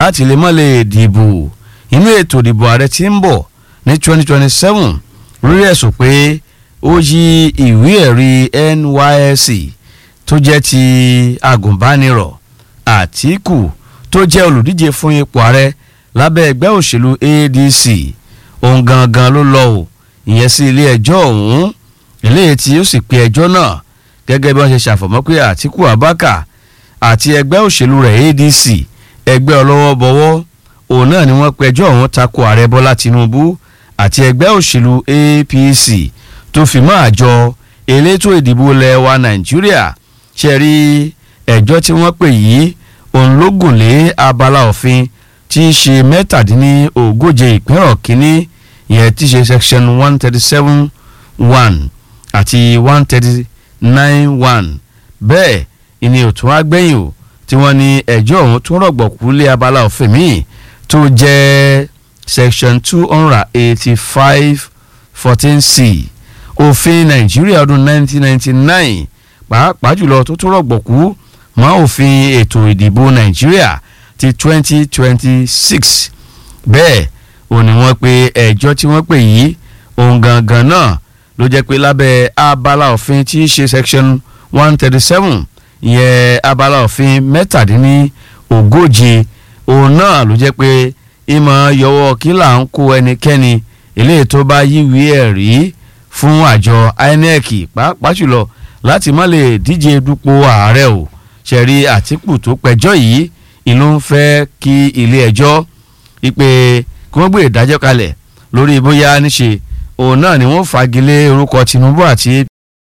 láti lè mọ́ lè dìbò inú ètò ìdìbò ààrẹ tí ń bọ̀ ní 2027 lórí ẹ̀sùn pé ó yí ìwé ẹ̀rí NYSC tó jẹ́ ti agùnbánirọ̀ Àtíkù tó jẹ́ olùdíje fún ipò ààrẹ lábẹ́ ẹgbẹ́ òṣèlú ADC òun gangan ló lọ o ìyẹn sí ilé ẹjọ́ ọ̀hún eléyìí tí ó sì pe ẹjọ́ náà gẹ́gẹ́ bí wọ́n ṣe ṣàfọ̀mọ́ pé Àtíkù Abubakar àti ẹgbẹ́ òṣèlú rẹ̀ ADC ẹgbẹ́ ọlọ́wọ́ bọ̀wọ́ òun náà ni wọ́n pẹjọ́ ọ̀hún tako ààrẹ Bọ́lá Tinubu àti ẹgbẹ́ òṣèlú APC tó fi mọ́ àjọ elétò ìdìbò ilẹ̀ wa Nàìjíríà ṣe rí ẹjọ́ tí wọ́n pè yìí òun ló gùn lé abala òfin tí í ṣe mẹ́tàdínlógóje ìpínrọ̀ kínní ìyẹn tí í ṣe section one thirty seven one àti one thirty nine one bẹ́ẹ̀ ìní òtún agbẹ́yìn o tí wọ́n ní ẹjọ́ ọ̀hún tún rọ̀gbọ̀kú lé abala òfin míì tó jẹ́ section two hundred eighty five fourteen c òfin nàìjíríà ọdún nineteen ninety nine pàápàá jùlọ tó tún rọ̀gbọ̀kú mọ́ òfin ètò ìdìbò nàìjíríà ti twenty twenty six bẹ́ẹ̀ ò ní wọ́n pe ẹjọ́ tí wọ́n pè yìí ohun gangan náà ló jẹ́ pé lábẹ́ abala òfin tí í ṣe section one thirty seven ìyẹn abala òfin mẹ́tàdínní ogóje òun náà ló jẹ́ pé ìmọ̀ yọwọ́ kí là ń kó ẹnikẹ́ni eléyìí tó bá yíwèé ẹ̀rí fún àjọ INEC pàápàá jùlọ láti má lè díje dupò ààrẹ o ṣẹ̀rí Àtíkù tó pẹjọ́ yìí ìlú ń fẹ́ kí ilé ẹjọ́ ìpè kí wọ́n gbé ìdájọ́ kalẹ̀ lórí bóyá níṣe òun náà ni wọ́n fagilé orúkọ Tinubu àti